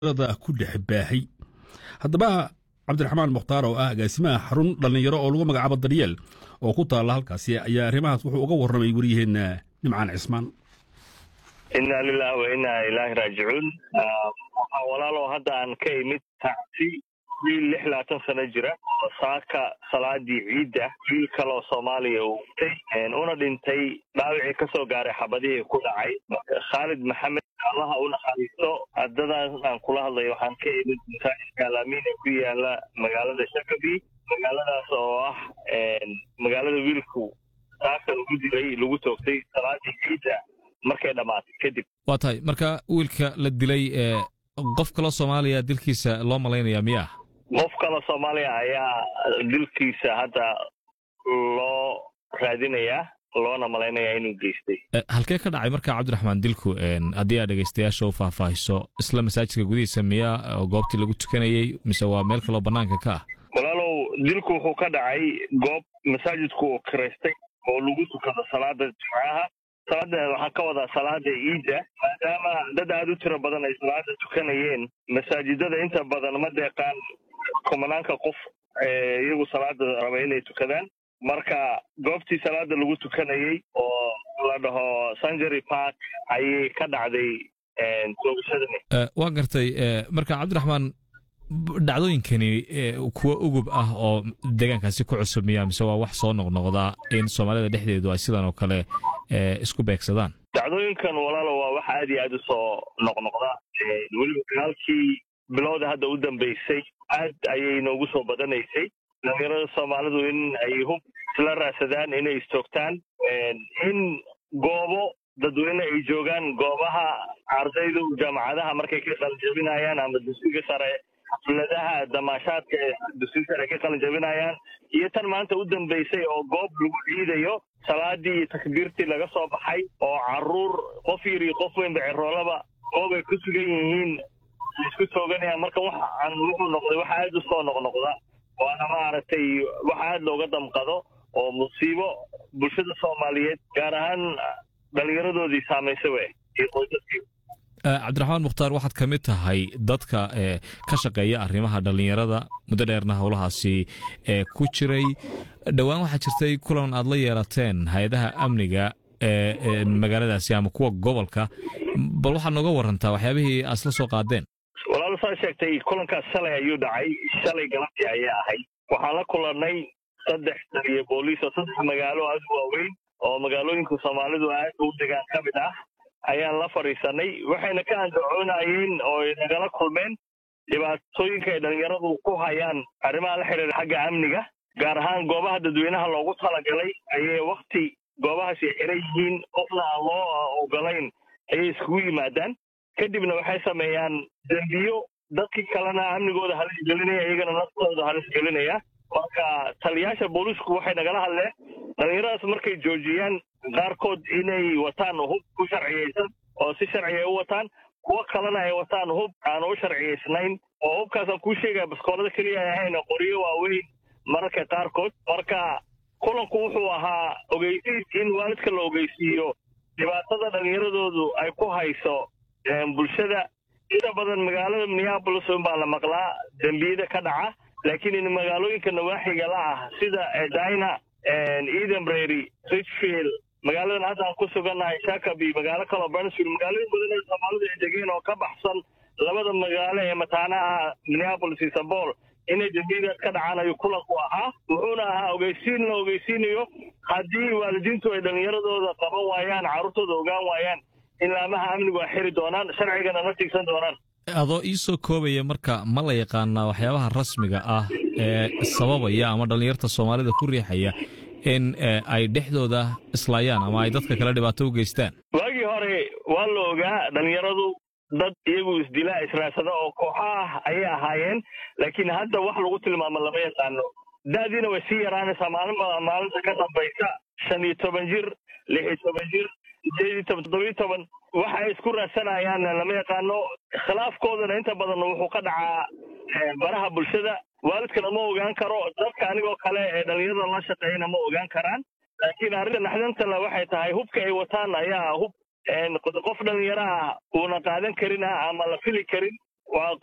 ku dhex baahay haddaba cabdiraxmaan mukhtaar oo ah agaasimaha xarun dhallinyaro oo lagu magacaabo daryeel oo ku taalla halkaasi ayaa arrimahaas wuxuu uga warramay wariyaheenna nimcaan cismaan inna lilahi wa inna ilaahi raajicuun waxaa walaalow hadda aan ka imid tacsi wiil lix labaatan sano jira oo saaka salaadii ciidda wiil kale oo soomaaliya uu dhintay una dhintay dhaawicii ka soo gaaray xabadihii ku dhacay khaalid maxamed allaha u naxariisto haddadaan aan kula hadlayo waxaan ka imid masaajidka alaamiin ee ku yaala magaalada shakabi magaaladaas oo ah magaalada wiilku saaka lagu dilay lagu toogtay salaadii ciidda markay dhammaatay kadib waa tahay marka wiilka la dilay qof kaloo soomaaliya dilkiisa loo malaynaya miya qof kale soomaaliya ayaa dilkiisa hadda loo raadinayaa loona malaynayaa inuu geystay halkee ka dhacay marka cabdiraxmaan dilku haddii aad dhegaystayaasha u faahfaahiso isla masaajidka gudihiisa miya oo goobtii lagu tukanayey mise waa meel kaloo bannaanka ka ah walaalow dilku wuxuu ka dhacay goob masaajidku uu kiraystay oo lagu tukado salaada jimcaha salaada waxaan ka wadaa salaada ciidda maadaama dad aada u tiro badan ay salaada tukanayeen masaajidada inta badan ma deeqaan kumanaanka qof iyagu salaada raba inay tukadaan marka goobtii salaada lagu tukanayey oo la dhaho sanjary park ayay ka dhacday toogashadani waa gartay marka cabdiraxmaan dhacdooyinkani kuwa ugub ah oo deegaankaasi ku cusub miya mise waa wax soo noqnoqda in soomaalida dhexdeedu ay sidan oo kale isku beegsadaan dhacdooyinkan walaalo waa wax aad iyo aad u soo noqnoqda weliba dagaalkii bilowda hadda u dambeysay aad ayay noogu soo badanaysay dhalinyarada soomaalidu in ay hub isla raadsadaan inay istoogtaan in goobo dadweyne ay joogaan goobaha ardaydu jaamacadaha markay ka qalinjabinayaan ama dugsiga sare xafladaha damaashaadka ee dugsiga sare ka qalinjabinayaan iyo tan maanta u dambeysay oo goob lagu ciidayo salaadii iyo takbiirtii laga soo baxay oo caruur qof yar iyo qof weynba ceroolaba goob ay ku sugan yihiin isku tooganayaan marka waxaan wuxuu noqday wax aada u soo noqnoqda waana maaragtay wax aada looga damqado oo musiibo bulshada soomaaliyeed gaar ahaan dhallinyaradoodii saamaysa we iyo qoysaskii cabdiraxmaan mukhtaar waxaad ka mid tahay dadka ka shaqeeya arrimaha dhallinyarada muddo dheerna howlahaasi ku jiray dhowaan waxaa jirtay kulan aad la yeelateen hay-adaha amniga ee magaaladaasi ama kuwa gobolka bal waxaad nooga warantaa waxyaabihii aad isla soo qaadeen walaalo saa sheegtay kulankaas shalay ayuu dhacay shalay galabtii ayay ahayd waxaan la kulannay saddex taliya booliis oo saddex magaalo aada u waaweyn oo magaalooyinka soomaalidu aad u degaan ka mid ah ayaan la fadhiisanay waxayna ka andacoonayeen oo ay nagala kulmeen dhibaatooyinka ay dhallinyaradu ku hayaan arrimaha la xidhiira xagga amniga gaar ahaan goobaha dadweynaha loogu talagalay ayay wakti goobahaasi ay xiran yihiin qofna aan loo ogolayn ayay iskugu yimaadaan kadibna waxay sameeyaan dembiyo dadkii kalena amnigooda halis gelinaya iyagana naftooda halis gelinaya marka taliyaasha booliisku waxay nagala hadleen dhallinyaradaas markay joojiyaan qaarkood inay wataan hub ku sharciyaysan oo si sharciya u wataan kuwo kalena ay wataan hub aan u sharciyaysnayn oo hubkaasaan kuu sheegaya baskoolada keliya ay ahayn qoryo waaweyn mararka qaarkood marka kulanku wuxuu ahaa ogeysiis in waalidka la ogeysiiyo dhibaatada dhallinyaradoodu ay ku hayso bulshada inta badan magaalada minneabolis unbaa la maqlaa dembiyada ka dhaca laakiin in magaalooyinka nawaaxiga la ah sida dina edenbrary richfield magaaladan hadda aan ku sugannahay shakaby magaalo kaloo bernsfield magaalooyin badan ee soomaalidu ay degeen oo ka baxsan labada magaalo ee mataanaha minneabolis iyo sabol inay dembiyadaas ka dhacaan ayuu kulanku ahaa wuxuuna ahaa ogeysiin la ogeysiinayo haddii waalidiintu ay dhallinyaradooda qaban waayaan carruurtooda ogaan waayaan in laamaha amnigu ay xiri doonaan sharcigana ma tigsan doonaan adoo ii soo koobaya marka ma la yaqaanaa waxyaabaha rasmiga ah ee sababaya ama dhallinyarta soomaalida ku riixaya in ay dhexdooda islaayaan ama ay dadka kale dhibaato u geystaan waagii hore waa la ogaa dhallinyaradu dad iyagu isdilaa israadsada oo kooxa ah ayay ahaayeen laakiin hadda wax lagu tilmaamo lama yaqaano da'diina way sii yaraanaysaa maalinba maalinta ka dambaysa shan iyo toban jir lix iyo toban jir sideed iyo toban toddobiyo toban waxa ay isku raadsanayaan lama yaqaano khilaafkoodana inta badan wuxuu ka dhacaa baraha bulshada waalidkana ma ogaan karo dadka anigoo kale ee dhallinyarada la shaqeeyana ma ogaan karaan laakiin arrinta naxdantale waxay tahay hubka ay wataan ayaa hub qof dhalinyaro ah uuna qaadan karin ah ama la fili karin waa